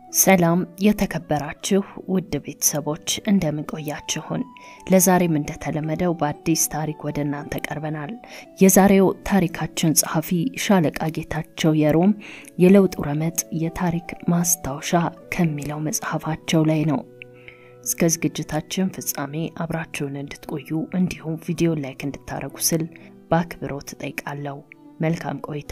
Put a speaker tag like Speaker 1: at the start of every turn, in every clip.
Speaker 1: ሰላም የተከበራችሁ ውድ ቤተሰቦች እንደምን ቆያችሁን? ለዛሬም እንደተለመደው በአዲስ ታሪክ ወደ እናንተ ቀርበናል። የዛሬው ታሪካችን ጸሐፊ ሻለቃ ጌታቸው የሮም የለውጥ ረመጥ የታሪክ ማስታወሻ ከሚለው መጽሐፋቸው ላይ ነው። እስከ ዝግጅታችን ፍጻሜ አብራችሁን እንድትቆዩ እንዲሁም ቪዲዮ ላይክ እንድታደርጉ ስል በአክብሮት እጠይቃለሁ። መልካም ቆይታ።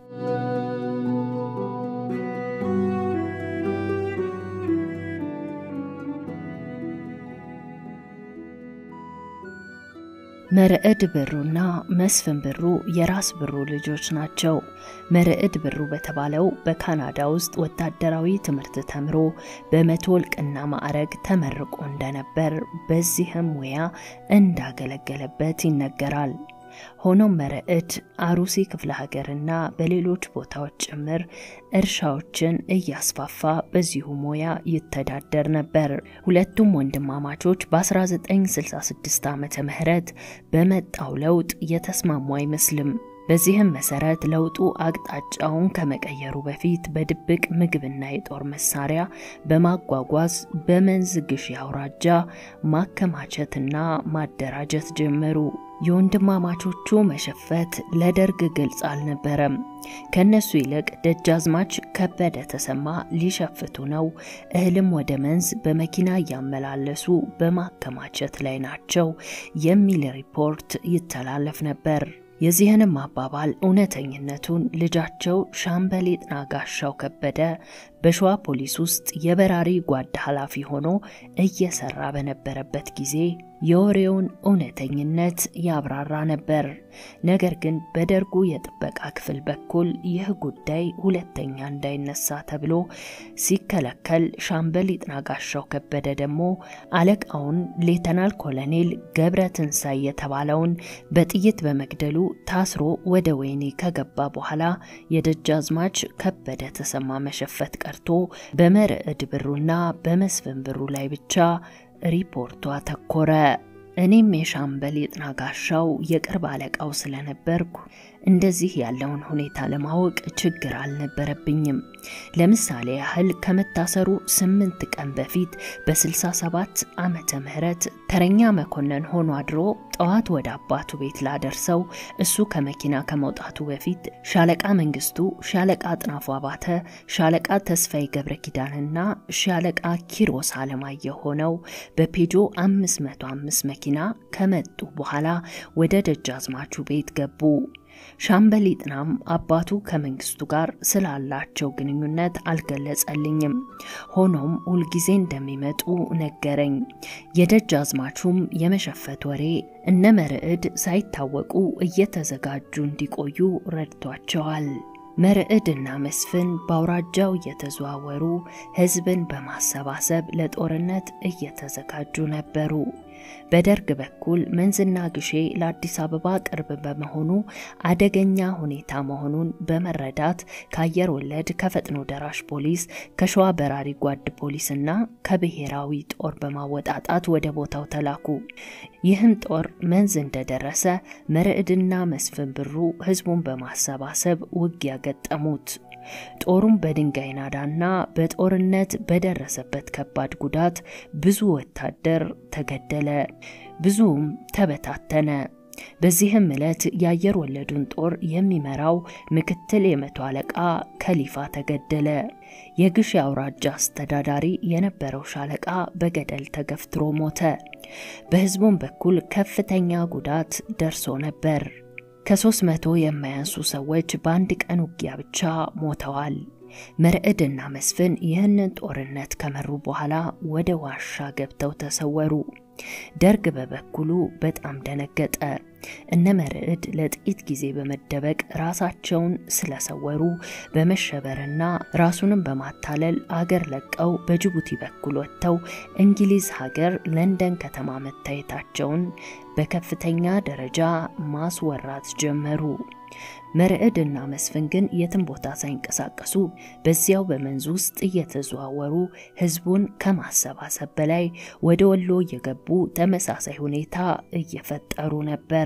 Speaker 1: መርዕድ ብሩና መስፍን ብሩ የራስ ብሩ ልጆች ናቸው። መርዕድ ብሩ በተባለው በካናዳ ውስጥ ወታደራዊ ትምህርት ተምሮ በመቶ እልቅና ማዕረግ ተመርቆ እንደነበር በዚህም ሙያ እንዳገለገለበት ይነገራል። ሆኖም መርዕድ አሩሲ ክፍለ ሀገርና በሌሎች ቦታዎች ጭምር እርሻዎችን እያስፋፋ በዚሁ ሙያ ይተዳደር ነበር። ሁለቱም ወንድማማቾች በ1966 ዓመተ ምህረት በመጣው ለውጥ የተስማሙ አይመስልም። በዚህም መሰረት ለውጡ አቅጣጫውን ከመቀየሩ በፊት በድብቅ ምግብና የጦር መሳሪያ በማጓጓዝ በመንዝ ግሽ አውራጃ ማከማቸትና ማደራጀት ጀመሩ። የወንድማማቾቹ መሸፈት ለደርግ ግልጽ አልነበረም። ከነሱ ይልቅ ደጃዝማች ከበደ ተሰማ ሊሸፍቱ ነው፣ እህልም ወደ መንዝ በመኪና እያመላለሱ በማከማቸት ላይ ናቸው የሚል ሪፖርት ይተላለፍ ነበር። የዚህንም አባባል እውነተኝነቱን ልጃቸው ሻምበል ይጥና ጋሻው ከበደ በሸዋ ፖሊስ ውስጥ የበራሪ ጓድ ኃላፊ ሆኖ እየሰራ በነበረበት ጊዜ የወሬውን እውነተኝነት ያብራራ ነበር። ነገር ግን በደርጉ የጥበቃ ክፍል በኩል ይህ ጉዳይ ሁለተኛ እንዳይነሳ ተብሎ ሲከለከል፣ ሻምበል ይጥና ጋሻው ከበደ ደግሞ አለቃውን ሌተናል ኮሎኔል ገብረ ትንሳኤ የተባለውን በጥይት በመግደሉ ታስሮ ወደ ወህኒ ከገባ በኋላ የደጃዝማች ከበደ ተሰማ መሸፈት ቀርቶ በመርዕድ ብሩና በመስፍን ብሩ ላይ ብቻ ሪፖርቱ አተኮረ። እኔም የሻምበል ይጥና ጋሻው የቅርብ አለቃው ስለነበርኩ እንደዚህ ያለውን ሁኔታ ለማወቅ ችግር አልነበረብኝም። ለምሳሌ ያህል ከመታሰሩ ስምንት ቀን በፊት በ67 ዓመተ ምህረት ተረኛ መኮንን ሆኖ አድሮ ጠዋት ወደ አባቱ ቤት ላደርሰው እሱ ከመኪና ከመውጣቱ በፊት ሻለቃ መንግስቱ፣ ሻለቃ አጥናፉ አባተ፣ ሻለቃ ተስፋዬ ገብረ ኪዳንና ሻለቃ ኪሮስ አለማየሁ ሆነው በፔጆ 505 መኪና ከመጡ በኋላ ወደ ደጃዝማቹ ቤት ገቡ። ሻምበል ይጥናም አባቱ ከመንግስቱ ጋር ስላላቸው ግንኙነት አልገለጸልኝም። ሆኖም ሁልጊዜ እንደሚመጡ ነገረኝ። የደጃዝማቹም የመሸፈት ወሬ እነ መርዕድ ሳይታወቁ እየተዘጋጁ እንዲቆዩ ረድቷቸዋል። መርዕድ እና መስፍን በአውራጃው እየተዘዋወሩ ህዝብን በማሰባሰብ ለጦርነት እየተዘጋጁ ነበሩ። በደርግ በኩል መንዝና ግሼ ለአዲስ አበባ ቅርብ በመሆኑ አደገኛ ሁኔታ መሆኑን በመረዳት ከአየር ወለድ፣ ከፈጥኖ ደራሽ ፖሊስ፣ ከሸዋ በራሪ ጓድ ፖሊስና ከብሔራዊ ጦር በማወጣጣት ወደ ቦታው ተላኩ። ይህም ጦር መንዝ እንደደረሰ መርዕድና መስፍን ብሩ ህዝቡን በማሰባሰብ ውጊያ ገጠሙት። ጦሩም በድንጋይ ናዳና በጦርነት በደረሰበት ከባድ ጉዳት ብዙ ወታደር ተገደለ፣ ብዙም ተበታተነ። በዚህም ዕለት የአየር ወለዱን ጦር የሚመራው ምክትል የመቶ አለቃ ከሊፋ ተገደለ። የግሽ አውራጃ አስተዳዳሪ የነበረው ሻለቃ በገደል ተገፍትሮ ሞተ። በህዝቡም በኩል ከፍተኛ ጉዳት ደርሶ ነበር። ከሶስት መቶ የማያንሱ ሰዎች በአንድ ቀን ውጊያ ብቻ ሞተዋል። መርዕድና መስፍን ይህንን ጦርነት ከመሩ በኋላ ወደ ዋሻ ገብተው ተሰወሩ። ደርግ በበኩሉ በጣም ደነገጠ። እነ መርዕድ ለጥቂት ጊዜ በመደበቅ ራሳቸውን ስለሰወሩ በመሸበርና ራሱንም በማታለል አገር ለቀው በጅቡቲ በኩል ወጥተው እንግሊዝ ሀገር ለንደን ከተማ መታየታቸውን በከፍተኛ ደረጃ ማስወራት ጀመሩ። መርዕድ እና መስፍን ግን የትም ቦታ ሳይንቀሳቀሱ በዚያው በመንዝ ውስጥ እየተዘዋወሩ ህዝቡን ከማሰባሰብ በላይ ወደ ወሎ እየገቡ ተመሳሳይ ሁኔታ እየፈጠሩ ነበር።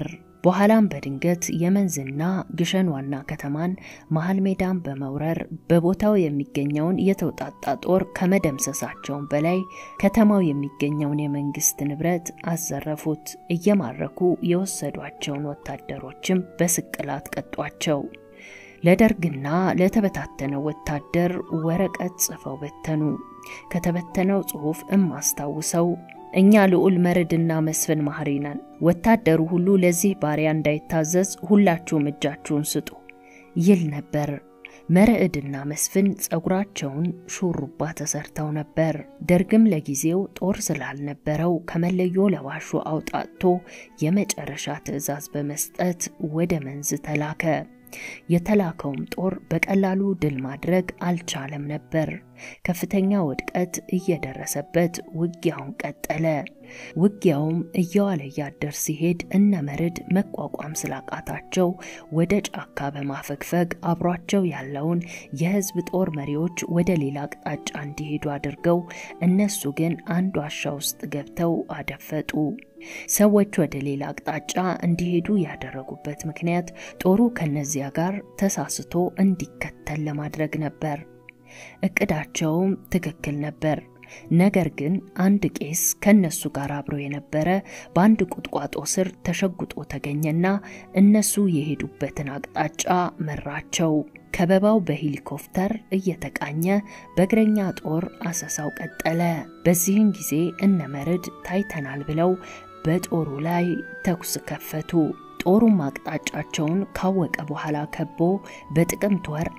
Speaker 1: በኋላም በድንገት የመንዝና ግሸን ዋና ከተማን መሀል ሜዳን በመውረር በቦታው የሚገኘውን የተውጣጣ ጦር ከመደምሰሳቸውን በላይ ከተማው የሚገኘውን የመንግስት ንብረት አዘረፉት። እየማረኩ የወሰዷቸውን ወታደሮችም በስቅላት ቀጧቸው። ለደርግና ለተበታተነው ወታደር ወረቀት ጽፈው በተኑ። ከተበተነው ጽሑፍ እማስታውሰው እኛ ልዑል መርድና መስፍን ማህሪ ነን። ወታደሩ ሁሉ ለዚህ ባሪያ እንዳይታዘዝ ሁላችሁም እጃችሁን ስጡ ይል ነበር። መርዕድና መስፍን ጸጉራቸውን ሹሩባ ተሰርተው ነበር። ደርግም ለጊዜው ጦር ስላልነበረው ከመለዮ ለባሹ አውጣቶ የመጨረሻ ትዕዛዝ በመስጠት ወደ መንዝ ተላከ። የተላከውም ጦር በቀላሉ ድል ማድረግ አልቻለም ነበር። ከፍተኛ ውድቀት እየደረሰበት ውጊያውን ቀጠለ። ውጊያውም እየዋለ እያደር ሲሄድ እነ መርድ መቋቋም ስላቃታቸው ወደ ጫካ በማፈግፈግ አብሯቸው ያለውን የህዝብ ጦር መሪዎች ወደ ሌላ አቅጣጫ እንዲሄዱ አድርገው እነሱ ግን አንድ ዋሻ ውስጥ ገብተው አደፈጡ። ሰዎች ወደ ሌላ አቅጣጫ እንዲሄዱ ያደረጉበት ምክንያት ጦሩ ከነዚያ ጋር ተሳስቶ እንዲከተል ለማድረግ ነበር። እቅዳቸውም ትክክል ነበር። ነገር ግን አንድ ቄስ ከነሱ ጋር አብሮ የነበረ በአንድ ቁጥቋጦ ስር ተሸጉጦ ተገኘና እነሱ የሄዱበትን አቅጣጫ መራቸው። ከበባው በሄሊኮፕተር እየተቃኘ በእግረኛ ጦር አሰሳው ቀጠለ። በዚህን ጊዜ እነ መርድ ታይተናል ብለው በጦሩ ላይ ተኩስ ከፈቱ። ጦሩም አቅጣጫቸውን ካወቀ በኋላ ከቦ በጥቅምት ወር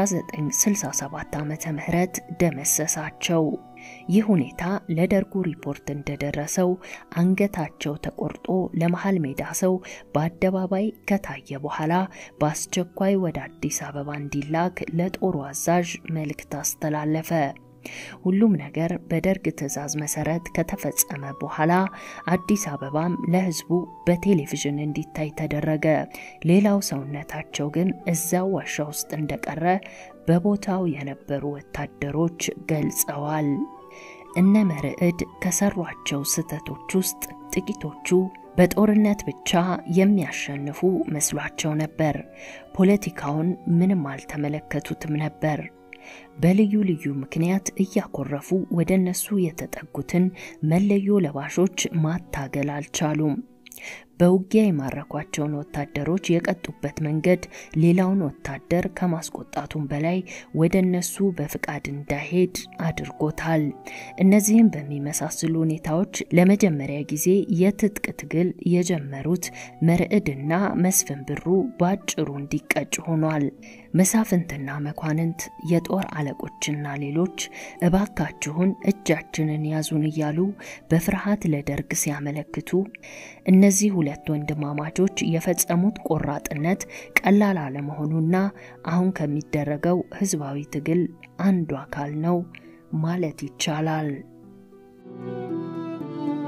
Speaker 1: 1967 ዓመተ ምህረት ደመሰሳቸው። ይህ ሁኔታ ለደርጉ ሪፖርት እንደደረሰው አንገታቸው ተቆርጦ ለመሃል ሜዳ ሰው በአደባባይ ከታየ በኋላ በአስቸኳይ ወደ አዲስ አበባ እንዲላክ ለጦሩ አዛዥ መልእክት አስተላለፈ። ሁሉም ነገር በደርግ ትዕዛዝ መሰረት ከተፈጸመ በኋላ አዲስ አበባም ለሕዝቡ በቴሌቪዥን እንዲታይ ተደረገ። ሌላው ሰውነታቸው ግን እዛው ዋሻ ውስጥ እንደቀረ በቦታው የነበሩ ወታደሮች ገልጸዋል። እነ መርዕድ ከሰሯቸው ስህተቶች ውስጥ ጥቂቶቹ በጦርነት ብቻ የሚያሸንፉ መስሏቸው ነበር። ፖለቲካውን ምንም አልተመለከቱትም ነበር። በልዩ ልዩ ምክንያት እያኮረፉ ወደ እነሱ የተጠጉትን መለዮ ለባሾች ማታገል አልቻሉም። በውጊያ የማረኳቸውን ወታደሮች የቀጡበት መንገድ ሌላውን ወታደር ከማስቆጣቱም በላይ ወደ እነሱ በፍቃድ እንዳይሄድ አድርጎታል። እነዚህም በሚመሳስሉ ሁኔታዎች ለመጀመሪያ ጊዜ የትጥቅ ትግል የጀመሩት መርዕድና መስፍን ብሩ በአጭሩ እንዲቀጭ ሆኗል። መሳፍንትና መኳንንት፣ የጦር አለቆችና ሌሎች እባካችሁን እጃችንን ያዙን እያሉ በፍርሃት ለደርግ ሲያመለክቱ እነዚህ ሁለት ወንድማማቾች የፈጸሙት ቆራጥነት ቀላል አለመሆኑና አሁን ከሚደረገው ህዝባዊ ትግል አንዱ አካል ነው ማለት ይቻላል።